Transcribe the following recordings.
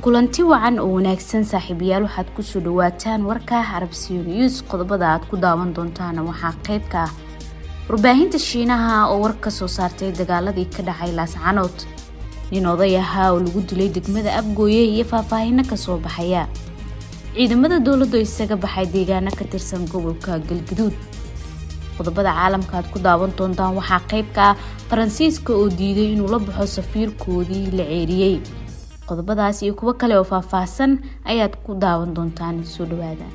kulanti wacan oo wanaagsan saaxiibayaal waxaad kusoo dhawaataan warka arabsiyo news qodobada aad ku daawan doontaana waxaa qayb ka ah warbaahinta shiinaha oo war ka soo saartay dagaaladii ka dhacay laascanood nin oday ahaa oo lagu dilay degmada abgooye iyo faahfaahino kasoo baxaya ciidamada dowladdu isaga baxay deegaano ka tirsan gobolka galgaduud qodobada caalamka aad ku daawan doontaan waxaa qayb ka ah faransiiska oo diiday inuu la baxo safiirkoodii la ceeriyey qodobadaas iyo kuwo kale oo faahfaahsan ayaad ku daawan doontaan soo dhawaada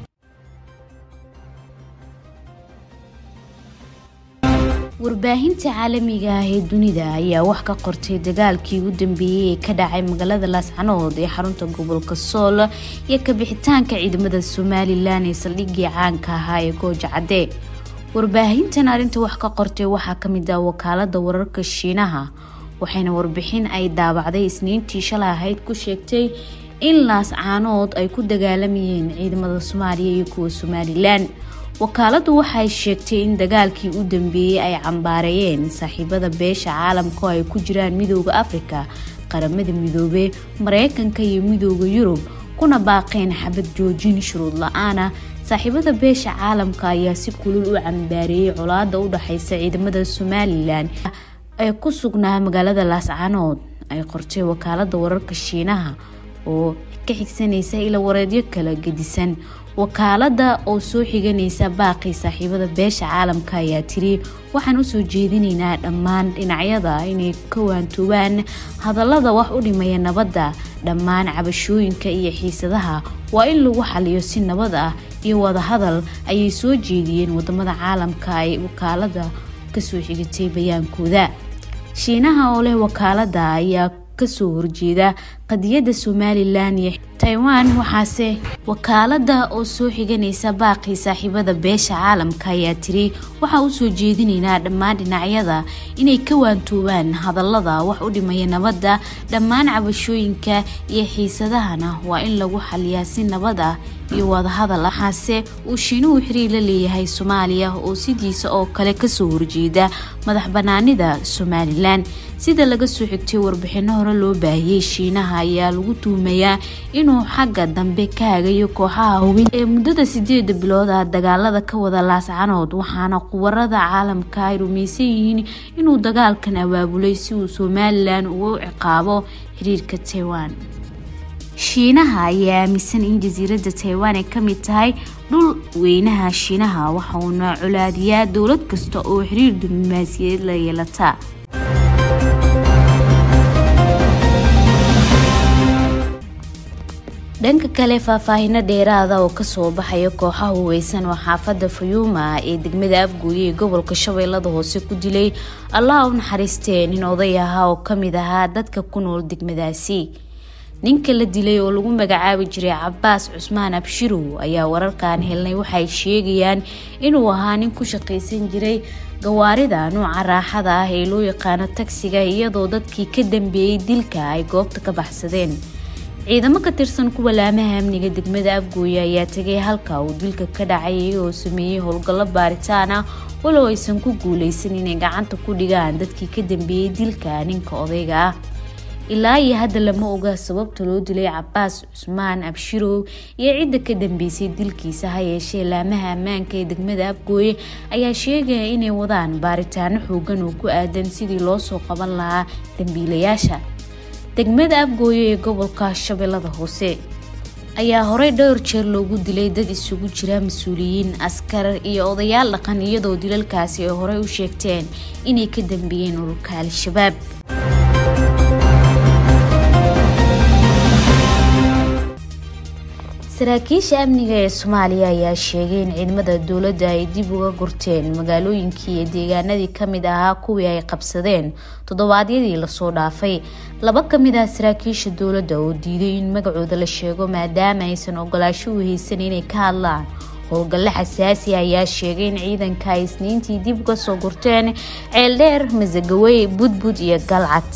warbaahinta caalamiga ah ee dunida ayaa wax ka qortay dagaalkii ugu dambeeyey ee ka dhacay magaalada laascanood ee xarunta gobolka sool iyo kabixitaanka ciidamada somalilan ee saldhigii caanka ahaa ee gooja cadde warbaahintan arrinta wax ka qortay waxaa kamid ah wakaalada wararka shiinaha waxayna warbixin ay daabacday isniintii shalay ahayd ku sheegtay in laascaanood ay ku dagaalamayeen ciidamada soomaaliya iyo kuwa somalilan wakaaladu waxay sheegtay in dagaalkii u dambeeyey ay cambaareeyeen saaxiibada beesha caalamka oo ay ku jiraan midooda afrika qaramada midoobe mareykanka iyo midooda yurub kuna baaqeen xabad joojin shuruud la-aana saaxiibada beesha caalamka ayaa si kulul u cambaareeyey colaada u dhexeysa ciidamada somalilan ee ku sugnaa magaalada laascanood ay qortay wakaalada wararka shiinaha oo ka xigsanaysa ila wareedyo kala gedisan wakaalada oo soo xiganaysa baaqii saaxiibada beesha caalamka ayaa tiri waxaan usoo jeedinaynaa dhammaan dhinacyada inay ka waantoobaan hadallada wax u dhimaya nabadda dhammaan cabashooyinka iyo xiisadaha waa in lagu xaliyo si nabad ah iyo wadahadal ayay soo jeediyeen wadamada caalamka ay wakaalada kasoo xigatay bayaankooda shiinaha oo leh wakaalada ayaa kasoo horjeeda qadiyada somalilan iyo taiwan waxaase wakaalada oo soo xiganaysa baaqii saaxiibada beesha caalamka ayaa tiri waxaa usoo jeedinaynaa dhammaan dhinacyada inay ka waantoobaan hadallada wax u dhimaya nabadda dhammaan cabashooyinka iyo xiisadahana waa in lagu xaliyaa si nabad ah iyo wadahadal waxaase uu shiinuhu xiriir la leeyahay soomaaliya oo sidiisa oo kale kasoo horjeeda madax banaanida somalilan sida laga soo xigtay warbixino hore loo baahiyey shiinaha ayaa lagu tuumayaa inuu xagga dambe ka hagayo kooxaha hubin ee muddada sideeda bilood ah dagaalada ka wada laascanood waxaana quwarada caalamka ay rumaysan yihiin inuu dagaalkan abaabulay si uu somalilan ugu ciqaabo xiriirka taiwan shiinaha ayaa aaminsan in jasiiradda taiwan ay kamid tahay dhul weynaha shiinaha waxa uuna colaadiyaa dowlad kasta oo xiriir diblomaasiyadeed la yeelata dhanka kale faahfaahino dheeraada oo kasoo baxaya kooxaha huweysan oo xaafada fayuuma ee degmada afgooye ee gobolka shabeellada hoose ku dilay allaha u naxariistee nin oday ahaa oo kamid ahaa dadka ku nool degmadaasi ninka la dilay oo lagu magacaabi jiray cabaas cusmaan abshirow ayaa wararkan helnay waxay sheegayaan inuu ahaa nin ku shaqaysan jiray gawaarida nuuca raaxada ah ee loo yaqaano tagsiga iyadoo dadkii ka dambeeyey dilka ay goobta ka baxsadeen ciidamo ka tirsan kuwa laamaha amniga degmada afgooye ayaa tegay halka uu dilka ka dhacay iyagoo sameeyey howlgallo baaritaan ah walow aysan ku guuleysan inay gacanta ku dhigaan dadkii ka dambeeyey dilka ninka odayga ah ilaa iyo hadda lama oga sababta loo dilay cabaas cusmaan abshirow iyo cidda ka dambeysay dilkiisa ha yeeshee laamaha ammaanka ee degmada afgooye ayaa sheegaya inay wadaan baaritaano xoogan oo ku aadan sidii loo soo qaban lahaa dambiilayaasha degmada afgooye ee gobolka shabeellada hoose ayaa horey dhowr jeer loogu dilay dad isugu jira mas-uuliyiin askar iyo odayaal dhaqan iyadoo dilalkaasi ay horey u sheegteen inay ka dambeeyeen ururka al-shabaab saraakiisha amniga ee soomaaliya ayaa sheegay in ciidamada dowladda ay dib uga gurteen magaalooyinkii iyo deegaanadii kamid ahaa kuwii ay qabsadeen toddobaadyadii lasoo dhaafay laba kamid ah saraakiisha dowladda oo diiday in magacooda la sheego maadaama aysan ogolaasho u haysan inay ka hadlaan howlgalle xasaasi ayaa sheegay in ciidanka ay isniintii dib uga soo gurteen ceeldheer masagawey budbud iyo galcad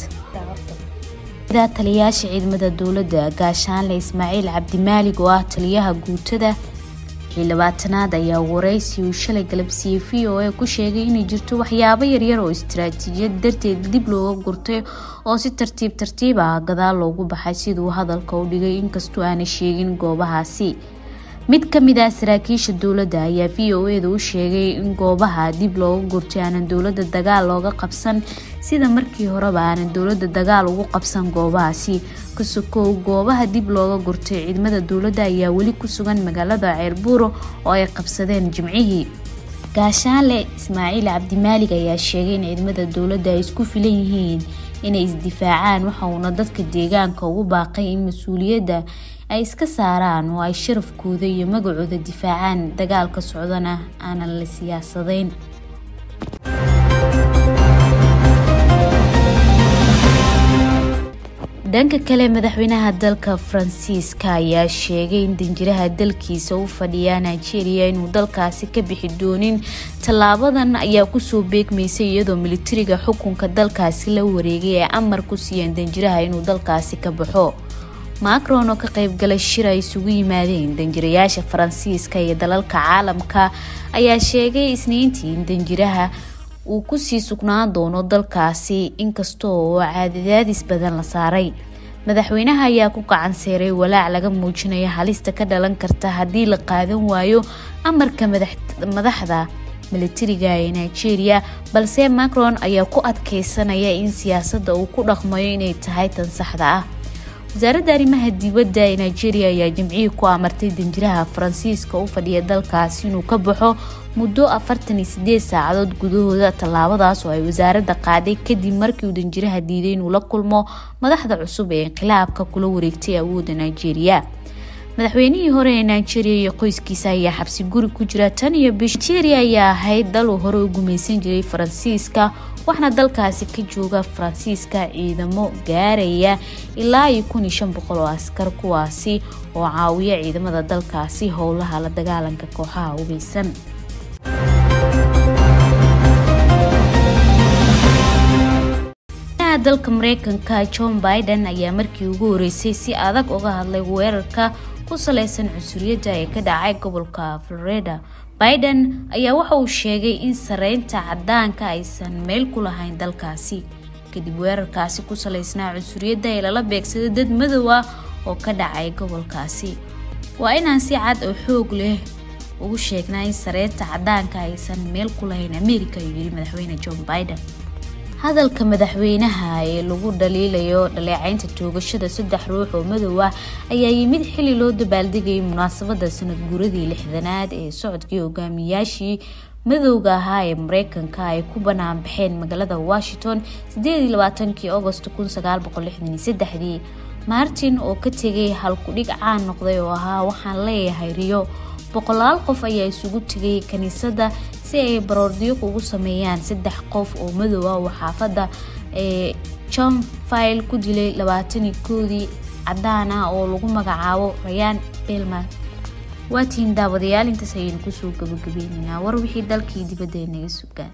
taliyayaasha ciidamada dowladda gaashaanle ismaaciil cabdimaalig oo ah taliyaha guutada labaatanaad ayaa waraysi uu shalay galabsiiyey v o a ku sheegay inay jirto waxyaabo yaryar oo istaraatiijiyad darteed dib looga gurtay oo si tartiib tartiib ah gadaal loogu baxay siduu hadalka u dhigay inkastoo aanay sheegin goobahaasi mid ka mid ah saraakiisha dowladda ayaa v o eda u sheegay in goobaha dib looga gurtay aanan dowladda dagaal looga qabsan sida markii horeba aanan dowladda dagaal ugu qabsan goobahaasi kasokow goobaha dib looga gurtay ciidamada dowladda ayaa weli ku sugan magaalada ceelbuuro oo ay qabsadeen jimcihii gaashaanle ismaaciil cabdimaalig ayaa sheegay in ciidamada dowladda ay isku filan yihiin inay isdifaacaan waxa uuna dadka deegaanka ugu baaqay in mas-uuliyadda ay iska saaraan oo ay sharafkooda iyo magacooda difaacaan dagaalka socdana aanan la siyaasadayn dhanka kale madaxweynaha dalka faransiiska ayaa sheegay in danjiraha dalkiisa u fadhiya nigeria inuu dalkaasi ka bixi doonin tallaabadan ayaa kusoo beegmaysay iyadoo militariga xukunka dalkaasi la wareegay ee amar ku siiyeen danjiraha inuu dalkaasi ka baxo macron oo ka qaybgalay shir ay isugu yimaadeen danjirayaasha faransiiska iyo dalalka caalamka ayaa sheegay isniintii in danjiraha uu kusii sugnaan doono dalkaasi inkasta oo caadadaadis badan la saaray madaxweynaha ayaa ku gacan seeray walaac laga muujinayo halista ka dhalan karta haddii la qaadan waayo amarka madaxda militariga ee nigeria balse macron ayaa ku adkeysanaya in siyaasadda uu ku dhaqmayo inay tahay tan saxda ah wasaaradda arrimaha dibadda ee nigeria ayaa jimcihii ku amartay danjiraha faransiiska u fadhiya dalkaasi inuu ka baxo muddo afartan iyo sideed saacadood gudahooda tallaabadaas oo ay wasaaradda qaaday kadib markii uu danjiraha diiday inuu la kulmo madaxda cusub ee inqilaabka kula wareegtay awoodda nigeria madaxweynihii hore ee nigeria iyo qoyskiisa ayaa xabsi guri ku jira tan iyo bish nigeria ayaa ahayd dal uu hore u gumaysan jiray faransiiska waxaana dalkaasi ka jooga faransiiska ciidamo gaaraya ilaa iyo kun iyo shan boqol oo askar kuwaasi oo caawiya ciidamada dalkaasi howlaha la dagaalanka kooxaha hubeysan dalka mareykanka john biden ayaa markii ugu horeysay si adag uga hadlay weerarka ku saleysan cunsuriyadda ee ka dhacay gobolka florida biden ayaa waxa uu sheegay in sareynta cadaanka aysan meel ku lahayn dalkaasi kadib weerarkaasi ku saleysnaa cunsuriyadda ee lala beegsaday dad madow ah oo ka dhacay gobolkaasi waa inaan si cad oo xoog leh ugu sheegnaa in sareynta cadaanka aysan meel ku lahayn america ayuu yiri madaxweyne john biden hadalka madaxweynaha ee lagu dhaliilayo dhaleecaynta toogashada saddex ruux oo madow ah ayaa yimid xili loo dabaaldegayay munaasabada sanad guuradii lixdanaad ee socodkii hogaamiyaashii madowga ahaa ee mareykanka ay ku banaan baxeen magaalada washington kii agost dii martin oo ka tegay halkudhig caan noqday oo ahaa waxaan leeyahay riyo boqolaal qof ayaa isugu tegay kaniisadda si ay baroordiyo ugu sameeyaan saddex qof oo madow ah oo xaafadda ee john file ku dilay labaatanii koodii cadaan ah oo lagu magacaabo rayaan belman waatiin daawadayaal intaas ayaynu kusoo gabagabeyneynaa war wixii dalkii dibadda ee naga sugaan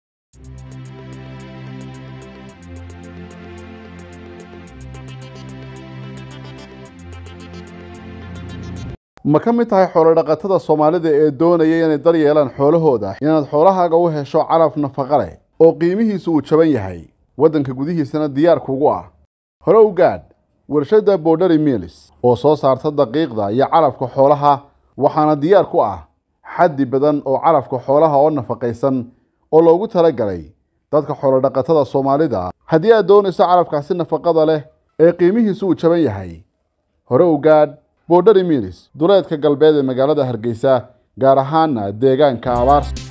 ma ka mid tahay xoolodhaqatada soomaalida ee doonaya inay dar yeelaan xoolahooda inaad xoolahaaga u hesho calaf nafaqa leh oo qiimihiisu uu jaban yahay waddanka gudihiisana diyaar kugu ah hore u gaadh warshadda borderi milis oo soo saarta daqiiqda iyo calafka xoolaha waxaana diyaar ku ah xaddi badan oo calafka xoolaha oo nafaqaysan oo loogu talagalay dadka xoolodhaqatada soomaalida haddii aad doonayso calafkaasi nafaqada leh ee qiimihiisu uu jaban yahay hore u gaadh borderi milis duleedka galbeed ee magaalada hargeysa gaar ahaana deegaanka abaarsa